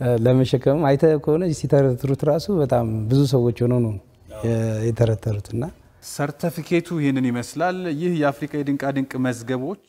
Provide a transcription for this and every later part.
ለመሸከምም አይተህ ከሆነ ሲተረትሩት ራሱ በጣም ብዙ ሰዎች ሆነው ነው የተረተሩት እና ሰርተፊኬቱ ይህንን ይመስላል። ይህ የአፍሪካ የድንቃድንቅ መዝገቦች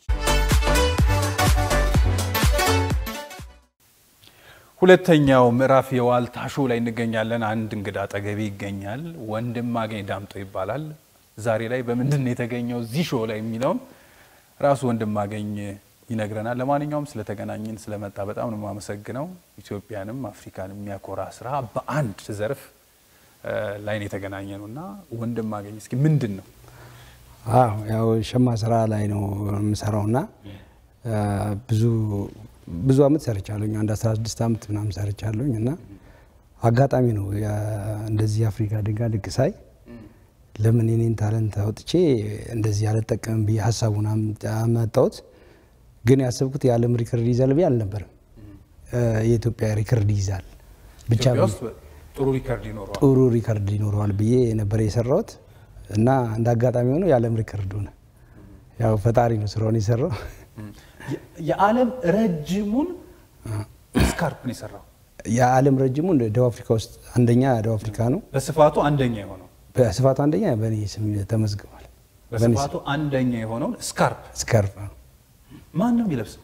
ሁለተኛው ምዕራፍ የዋልታ ሾው ላይ እንገኛለን። አንድ እንግዳ አጠገቤ ይገኛል። ወንድም አገኝ ዳምጦ ይባላል። ዛሬ ላይ በምንድን ነው የተገኘው እዚህ ሾው ላይ የሚለውን ራሱ ወንድም አገኝ ይነግረናል። ለማንኛውም ስለተገናኘን ስለመጣ በጣም ነው የማመሰግነው። ኢትዮጵያንም አፍሪካን የሚያኮራ ስራ በአንድ ዘርፍ ላይ ነው የተገናኘ ነው እና ወንድም አገኝ እስኪ ምንድን ነው? አዎ ያው ሸማ ስራ ላይ ነው የምሰራው እና ብዙ ብዙ አመት ሰርቻለሁኝ። አንድ 16 አመት ምናምን ሰርቻለሁኝ እና አጋጣሚ ነው እንደዚህ የአፍሪካ ድንቃድንቅ ሳይ ለምን የኔን ታለንት አውጥቼ እንደዚህ አልጠቀምም ብዬ ሀሳቡን አመጣሁት። ግን ያሰብኩት የዓለም ሪከርድ ይዛል ብዬ አልነበረም። የኢትዮጵያ ሪከርድ ይዛል ብቻ ኢትዮጵያ ውስጥ ጥሩ ሪከርድ ይኖረዋል። ጥሩ ሪከርድ ይኖረዋል ብዬ ነበር የሰራሁት እና እንደ አጋጣሚ ሆኖ የዓለም ሪከርድ ሆነ። ያው ፈጣሪ ነው ስራውን የሰራው። የዓለም ረጅሙን ስካርፕ ነው የሰራው። የዓለም ረጅሙን ደቡብ አፍሪካ ውስጥ አንደኛ ደቡብ አፍሪካ ነው። በስፋቱ አንደኛ የሆነው በስፋቱ አንደኛ በእኔ ስም ተመዝግቧል። በስፋቱ አንደኛ የሆነውን ስካርፕ ስካርፍ ማን ነው የሚለብሰው?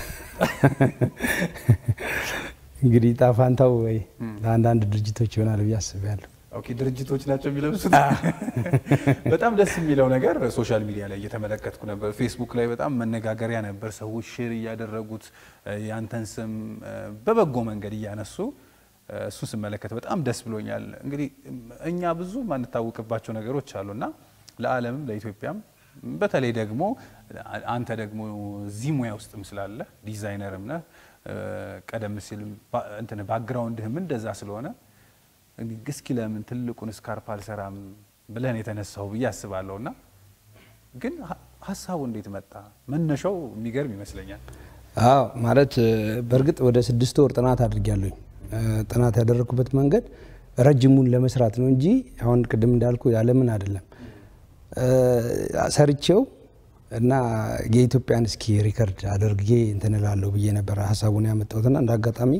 እንግዲህ ጣፋንታው ወይ ለአንዳንድ ድርጅቶች ይሆናል ብዬ አስቤያለሁ። ኦኬ ድርጅቶች ናቸው የሚለብሱት። በጣም ደስ የሚለው ነገር ሶሻል ሚዲያ ላይ እየተመለከትኩ ነበር። ፌስቡክ ላይ በጣም መነጋገሪያ ነበር። ሰዎች ሼር እያደረጉት ያንተን ስም በበጎ መንገድ እያነሱ እሱ ስመለከት በጣም ደስ ብሎኛል። እንግዲህ እኛ ብዙ ማንታወቅባቸው ነገሮች አሉና ለዓለምም ለኢትዮጵያም በተለይ ደግሞ አንተ ደግሞ እዚህ ሙያ ውስጥም ስላለ ዲዛይነርም ነህ ቀደም ሲል እንትን ባክግራውንድህም እንደዛ ስለሆነ እስኪ ለምን ትልቁን ስካርፕ አልሰራም ብለን የተነሳው ብዬ አስባለሁ። እና ግን ሀሳቡ እንዴት መጣ? መነሻው የሚገርም ይመስለኛል። አዎ ማለት በእርግጥ ወደ ስድስት ወር ጥናት አድርጊያለሁኝ። ጥናት ያደረግኩበት መንገድ ረጅሙን ለመስራት ነው እንጂ አሁን ቅድም እንዳልኩ ያለምን አይደለም። ሰርቼው እና የኢትዮጵያን እስኪ ሪከርድ አድርጌ እንትን እላለሁ ብዬ ነበረ ሀሳቡን ያመጣሁትና እንደ አጋጣሚ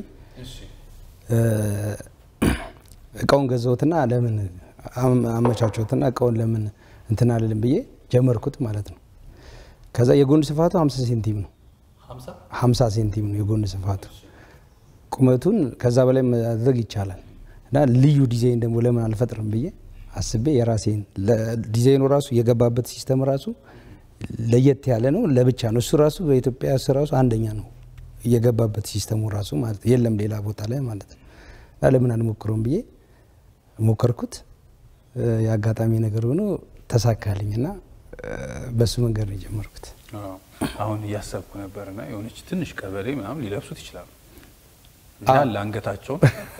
እቃውን ገዛሁትና ለምን አመቻቸውትና እቃውን ለምን እንትን አልልም ብዬ ጀመርኩት ማለት ነው። ከዛ የጎን ስፋቱ 50 ሴንቲም ነው። 50 ሴንቲም ነው የጎን ስፋቱ። ቁመቱን ከዛ በላይ ማድረግ ይቻላል እና ልዩ ዲዛይን ደግሞ ለምን አልፈጥርም ብዬ አስቤ የራሴን ዲዛይኑ ራሱ የገባበት ሲስተም ራሱ ለየት ያለ ነው። ለብቻ ነው እሱ ራሱ በኢትዮጵያ እሱ ራሱ አንደኛ ነው የገባበት ሲስተሙ ራሱ ማለት የለም ሌላ ቦታ ላይ ማለት ነው። እና ለምን አልሞክረውም ብዬ ሞከርኩት። የአጋጣሚ ነገር ሆኖ ተሳካልኝ እና በሱ መንገድ ነው የጀመርኩት። አሁን እያሰብኩ ነበርና የሆነች ትንሽ ቀበሌ ምናምን ሊለብሱት ይችላሉ እንዳለ አንገታቸውን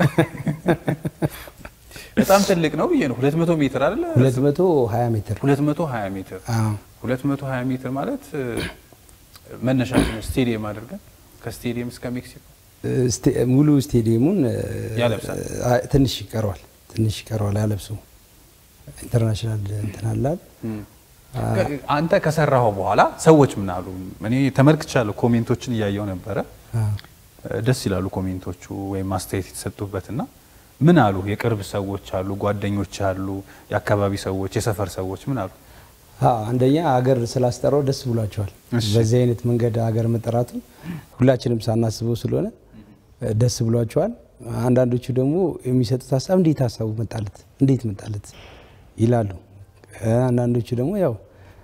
በጣም ትልቅ ነው ብዬ ነው። 200 ሜትር አይደለ? 220 ሜትር 220 ሜትር 220 ሜትር ማለት መነሻችን ስቴዲየም አድርገን ከስቴዲየም እስከ ሜክሲኮ ሙሉ ስቴዲየሙን ያለብሳል። ትንሽ ይቀረዋል፣ ትንሽ ይቀረዋል ያለብሱ ኢንተርናሽናል እንትን አላል። አንተ ከሰራኸው በኋላ ሰዎች ምን አሉ? እኔ ተመልክቻለሁ፣ ኮሜንቶችን እያየው ነበረ። ደስ ይላሉ ኮሜንቶቹ ወይም አስተያየት የተሰጡበትና ምን አሉ? የቅርብ ሰዎች አሉ፣ ጓደኞች አሉ፣ የአካባቢ ሰዎች፣ የሰፈር ሰዎች ምን አሉ? አንደኛ ሀገር ስላስጠራው ደስ ብሏቸዋል። በዚህ አይነት መንገድ ሀገር መጠራቱ ሁላችንም ሳናስበው ስለሆነ ደስ ብሏቸዋል። አንዳንዶቹ ደግሞ የሚሰጡት ሀሳብ እንዴት ሀሳቡ መጣለት እንዴት መጣለት ይላሉ። አንዳንዶቹ ደግሞ ያው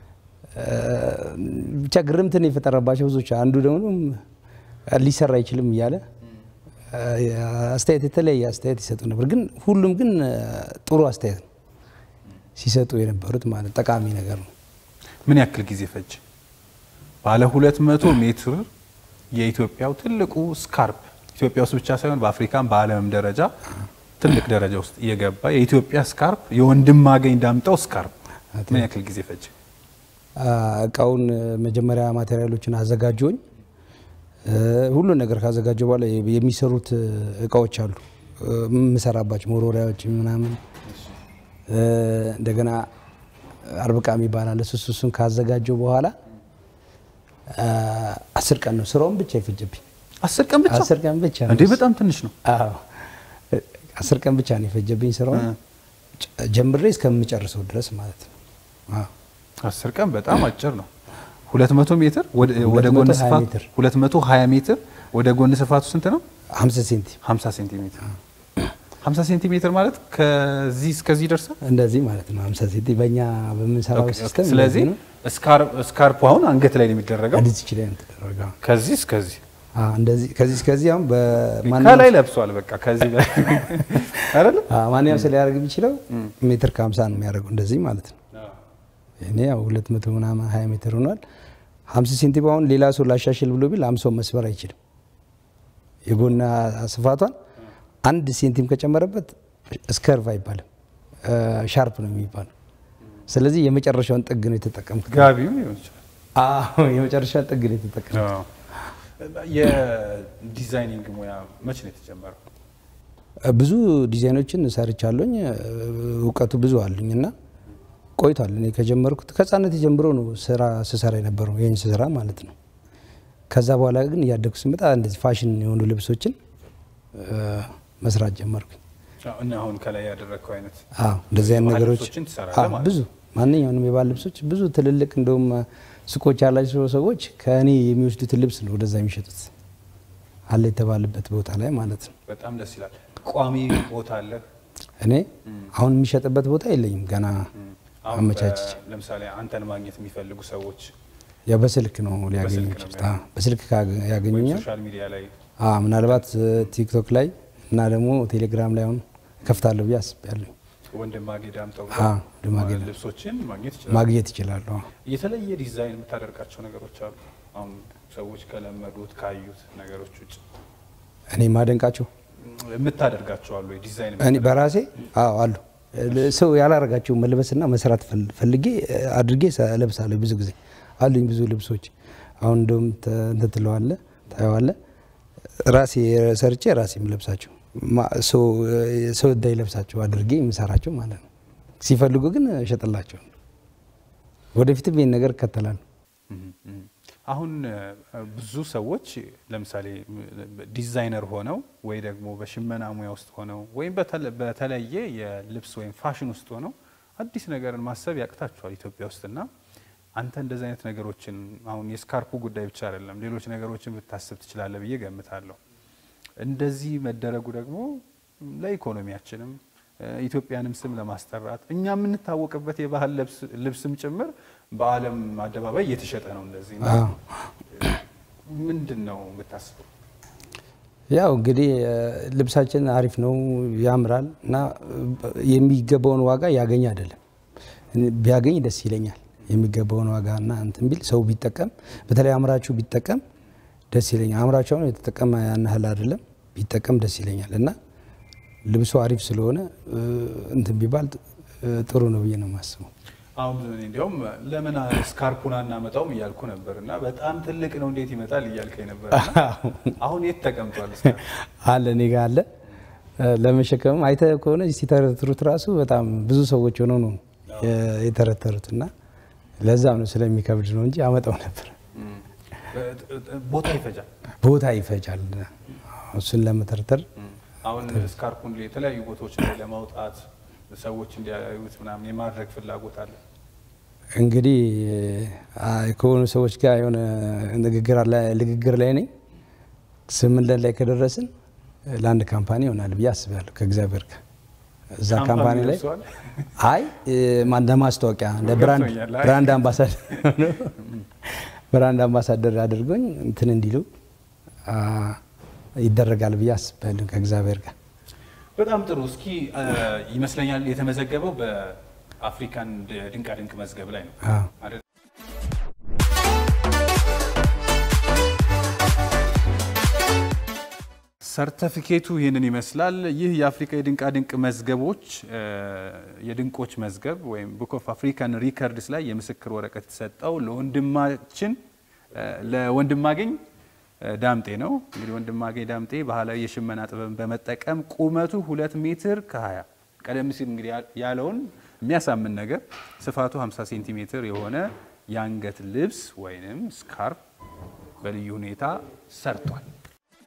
ብቻ ግርምትን የፈጠረባቸው ብዙዎች፣ አንዱ ደግሞ ሊሰራ አይችልም እያለ አስተያየት የተለያየ አስተያየት ይሰጡ ነበር። ግን ሁሉም ግን ጥሩ አስተያየት ነው ሲሰጡ የነበሩት ማለት ጠቃሚ ነገር ነው። ምን ያክል ጊዜ ፈጅ? ባለ 200 ሜትር የኢትዮጵያው ትልቁ ስካርፕ ኢትዮጵያ ውስጥ ብቻ ሳይሆን በአፍሪካም በዓለምም ደረጃ ትልቅ ደረጃ ውስጥ እየገባ የኢትዮጵያ ስካርፕ የወንድማገኝ ዳምጠው ስካርፕ ምን ያክል ጊዜ ፈጅ? እቃውን መጀመሪያ ማቴሪያሎችን አዘጋጀውኝ። ሁሉን ነገር ካዘጋጀ በኋላ የሚሰሩት እቃዎች አሉ የምሰራባቸው መወርወሪያዎች ምናምን እንደገና አርብቃ የሚባል አለ። እሱ እሱን ካዘጋጀው በኋላ አስር ቀን ነው ስራውን ብቻ ይፈጀብኝ። አስር ቀን ብቻ አስር ቀን ብቻ እንዴ! በጣም ትንሽ ነው። አዎ አስር ቀን ብቻ ነው የፈጀብኝ ስራውን ጨ- ጀምሬ እስከምጨርሰው ድረስ ማለት ነው። አዎ አስር ቀን በጣም አጭር ነው። 200 ሜትር ወደ ወደ ጎን 220 ስፋት ሜትር። 220 ሜትር ወደ ጎን ስፋቱ ስንት ነው? 50 ሴንቲ 50 ሴንቲሜትር 50 ሴንቲሜትር ማለት ከዚህ እስከዚህ ይደርሳል። እንደዚህ ማለት ነው። 50 ሴንቲ በእኛ በምንሰራው ኦኬ፣ ኦኬ። ሲስተም ስለዚህ ስካር- ስካርፑ አሁን አንገት ላይ ነው የሚደረገው። እንደዚህ ይችላል የምትደረገው ከዚህ እስከዚህ አዎ፣ እንደዚህ ከዚህ እስከዚህ አሁን በማንኛውም ከላይ ለብሷል። በቃ ከዚህ በላይ አይደለ? አዎ፣ ማንኛውም ሰው ሊያደርግ የሚችለው ሜትር ከ50 ነው የሚያደርገው እንደዚህ ማለት ነው። እኔ ያው 200 ምናምን 20 ሜትር ሆኗል። 50 ሴንቲም አሁን ሌላ ሰው ላሻሽል ብሎ ቢል 50 መስበር አይችልም። የጎና ስፋቷን አንድ ሴንቲም ከጨመረበት ስከርቭ አይባልም ሻርፕ ነው የሚባለው። ስለዚህ የመጨረሻውን ጥግ ነው የተጠቀምኩት። ጋቢው ሊሆን ይችላል። አዎ የመጨረሻውን ጥግ ነው የተጠቀምኩት። አዎ። የዲዛይኒንግ ሙያ መቼ ነው የተጀመረው? ብዙ ዲዛይኖችን ሰርቻለኝ። እውቀቱ ብዙ አሉኝ እና ቆይቷል። እኔ ከጀመርኩት ከህጻነት ጀምሮ ነው ስራ ስሰራ የነበረው ይህን ስራ ማለት ነው። ከዛ በኋላ ግን እያደግኩ ስመጣ እንደዚህ ፋሽን የሆኑ ልብሶችን እ፣ መስራት ጀመርኩኝ። አዎ፣ እና አሁን ከላይ ያደረግከው አይነት አዎ እንደዚህ አይነት የባህል ነገሮች ልብሶችን ትሰራለህ አዎ፣ ማለት ብዙ ማንኛውንም የባህል ልብሶች ብዙ ትልልቅ እንደውም ሱቆች ያላቸው ሰዎች ከእኔ የሚወስዱትን ልብስ ነው ወደዛ የሚሸጡት አለ የተባለበት ቦታ ላይ ማለት ነው። በጣም ደስ ይላል። ቋሚ ቦታ አለ። እኔ አሁን የሚሸጥበት ቦታ የለኝም ገና አሁን አመቻችቼ በ- ለምሳሌ አንተን ማግኘት የሚፈልጉ ሰዎች ያ በስልክ ነው ሊያገኙ በስልክ ነው የሚችሉት። አዎ፣ በስልክ ካገ- ወይም ያገኙኛል። ሶሻል ሚዲያ ላይ አዎ፣ ምናልባት እ፣ ቲክቶክ ላይ እና ደግሞ ቴሌግራም ላይ አሁን ከፍታለሁ ብዬ አስቤያለሁ። ወንድማጌ ዳምጠው አዎ፣ ወንድማጌ ዳምጠው። ልብሶችን ማግኘት ይችላል። ማግኘት ይችላሉ። አዎ። የተለየ ዲዛይን የምታደርጋቸው ነገሮች አሉ። አሁን ሰዎች ከለመዱት ካዩት ነገሮች ውጭ እኔ ማደንቃቸው የምታደርጋቸው አሉ ወይ? ዲዛይን እኔ በራሴ አዎ አሉ እ፣ ሰው ያላረጋቸው መልበስና መስራት ፈል- ፈልጌ እ፣ አድርጌ ሰ- እለብሳለሁ። ብዙ ጊዜ አሉኝ ብዙ ልብሶች። አሁን እንደውም ተ- እንትን ትለዋለህ ታየዋለህ። ራሴ ሰርቼ ራሴ የምለብሳቸው ማ- ሰው እ፣ ሰው እንዳይለብሳቸው አድርጌ የምሰራቸው ማለት ነው። ሲፈልጉ ግን እሸጥላቸው። ወደፊትም ይህን ነገር እከተላለሁ። እም፣ እም። አሁን እ፣ ብዙ ሰዎች ለምሳሌ ዲዛይነር ሆነው ወይ ደግሞ በሽመና ሙያ ውስጥ ሆነው ወይም በተለ- በተለየ የልብስ ወይም ፋሽን ውስጥ ሆነው አዲስ ነገርን ማሰብ ያቅታቸዋል ኢትዮጵያ ውስጥና አንተ እንደዚህ አይነት ነገሮችን አሁን የስካርፑ ጉዳይ ብቻ አይደለም፣ ሌሎች ነገሮችን ብታስብ ትችላለህ ብዬ ገምታለሁ። እንደዚህ መደረጉ ደግሞ ለኢኮኖሚያችንም እ፣ ኢትዮጵያንም ስም ለማስጠራት እኛ የምንታወቅበት የባህል ልብስ- ልብስም ጭምር በዓለም አደባባይ እየተሸጠ ነው። እንደዚህ እና አዎ። ምንድን ነው የምታስበው? ያው እንግዲህ እ፣ ልብሳችን አሪፍ ነው፣ ያምራል እና እ፣ የሚገባውን ዋጋ ያገኝ አይደለም። እኔ ቢያገኝ ደስ ይለኛል። የሚገባውን ዋጋ እና እንትን ቢል ሰው ቢጠቀም፣ በተለይ አምራቹ ቢጠቀም ደስ ይለኛል። አምራቹ አሁን የተጠቀመ ያን ያህል አይደለም፣ ቢጠቀም ደስ ይለኛል እና ልብሱ አሪፍ ስለሆነ እ፣ እንትን ቢባል እ፣ ጥሩ ነው ብዬ ነው የማስበው። አሁን እኔ እንዲያውም ለምን ስካርፑን አናመጣውም እያልኩ ነበር እና በጣም ትልቅ ነው እንዴት ይመጣል እያልከኝ ነበር። እና አሁን የት ተቀምጧል? ስካርፑ? አለ እኔ ጋ አለ እ፣ ለመሸከምም አይተህ ከሆነ ሲተረትሩት ራሱ በጣም ብዙ ሰዎች ሆነው ነው የ- የተረተሩት እና ለዛም ነው ስለሚከብድ ነው እንጂ አመጣው ነበር። እም፣ ቦታ ይፈጃል። ቦታ ይፈጃል እሱን ለመተርተር። እም፣ አሁን ስካርፑን የተለያዩ ቦታዎች ላይ ለማውጣት ሰዎች እንዲያዩት ምናምን የማድረግ ፍላጎት አለ። እንግዲህ አ፣ ከሆኑ ሰዎች ጋር የሆነ ንግግር ላይ- ንግግር ላይ ነኝ። ስምምነት ላይ ከደረስን ለአንድ ካምፓኒ ይሆናል ብዬ አስባለሁ ከእግዚአብሔር ጋር እዛ ካምፓኒ ላይ ደርሰዋል? አይ እ፣ ማ- እንደ ማስታወቂያ እንደ ብራንድ ገብቶኛል። አይ። ብራንድ አምባሳደር ብራንድ አምባሳደር አድርጎኝ እንትን እንዲሉ አ፣ ይደረጋል ብዬ አስባለሁ ከእግዚአብሔር ጋር። በጣም ጥሩ። እስኪ እ፣ ይመስለኛል የተመዘገበው በአፍሪካን ድንቃድንቅ መዝገብ ላይ ነው አዎ። አይደል? ሰርተፊኬቱ ይህንን ይመስላል። ይህ የአፍሪካ የድንቃድንቅ መዝገቦች እ፣ የድንቆች መዝገብ ወይም ቡክ ኦፍ አፍሪካን ሪከርድስ ላይ የምስክር ወረቀት የተሰጠው ለወንድማችን እ፣ ለወንድማገኝ እ፣ ዳምጤ ነው። እንግዲህ ወንድማገኝ ዳምጤ ባህላዊ የሽመና ጥበብን በመጠቀም ቁመቱ ሁለት ሜትር ከ20 ቀደም ሲል እንግዲህ ያለውን የሚያሳምን ነገር ስፋቱ 50 ሴንቲሜትር የሆነ የአንገት ልብስ ወይንም ስካርፕ በልዩ ሁኔታ ሰርቷል።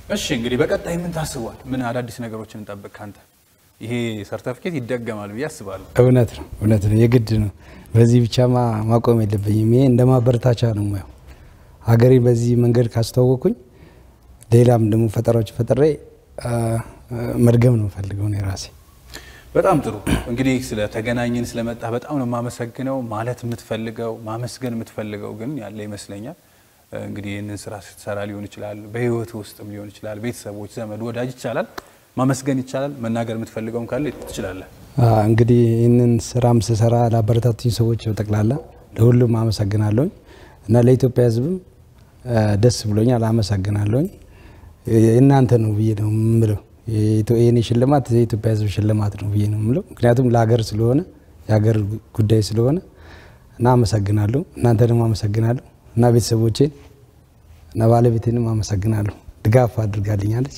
እሺ እንግዲህ በቀጣይ ምን ታስቧል? ምን አዳዲስ ነገሮችን እንጠብቅ ካንተ? ይሄ ሰርተፍኬት ይደገማል ብዬ አስባለሁ። እውነት ነው እውነት ነው የግድ ነው። በዚህ ብቻ ማ- ማቆም የለብኝም። ይሄ እንደ ማበረታቻ ነው የማየው። ሀገሬ በዚህ መንገድ ካስተዋወቅኩኝ ሌላም ደግሞ ፈጠራዎች ፈጥሬ አ፣ አ፣ መድገም ነው ፈልገው ነው የራሴ በጣም ጥሩ እንግዲህ ስለተገናኘን ስለመጣ በጣም ነው የማመሰግነው። ማለት የምትፈልገው ማመስገን የምትፈልገው ግን ያለ ይመስለኛል። እንግዲህ ይህንን ስራ ስትሰራ ሊሆን ይችላል፣ በህይወት ውስጥም ሊሆን ይችላል፣ ቤተሰቦች፣ ዘመድ፣ ወዳጅ ይቻላል፣ ማመስገን ይቻላል። መናገር የምትፈልገውም ካለ ትችላለህ። አ፣ እንግዲህ ይህንን ስራም ስሰራ ላበረታቱኝ ሰዎች በጠቅላላ ለሁሉም አመሰግናለሁኝ እና ለኢትዮጵያ ሕዝብም አ፣ ደስ ብሎኛል፣ አመሰግናለሁኝ። እናንተ ነው ብዬ ነው የምለው። የኢትዮ- የኔ ሽልማት የኢትዮጵያ ሕዝብ ሽልማት ነው ብዬ ነው የምለው። ምክንያቱም ለሀገር ስለሆነ የሀገር ጉዳይ ስለሆነ እና አመሰግናለሁ። እናንተ ደግሞ አመሰግናለሁ እና ቤተሰቦቼን እና ባለቤቴንም አመሰግናለሁ። ድጋፍ አድርጋልኛለች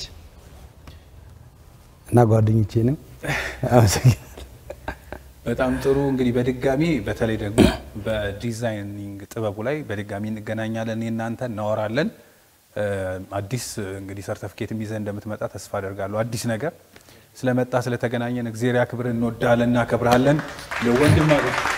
እና ጓደኞቼንም አመሰግናለሁ። በጣም ጥሩ እንግዲህ በድጋሚ በተለይ ደግሞ በዲዛይኒንግ ጥበቡ ላይ በድጋሚ እንገናኛለን። እኔ እናንተ እናወራለን። እ፣ አዲስ እንግዲህ ሰርተፍኬትም ይዘህ እንደምትመጣ ተስፋ አደርጋለሁ። አዲስ ነገር ስለመጣ ስለተገናኘን እግዚአብሔር ያክብር። እንወዳለን፣ እናከብርሃለን። ለወንድም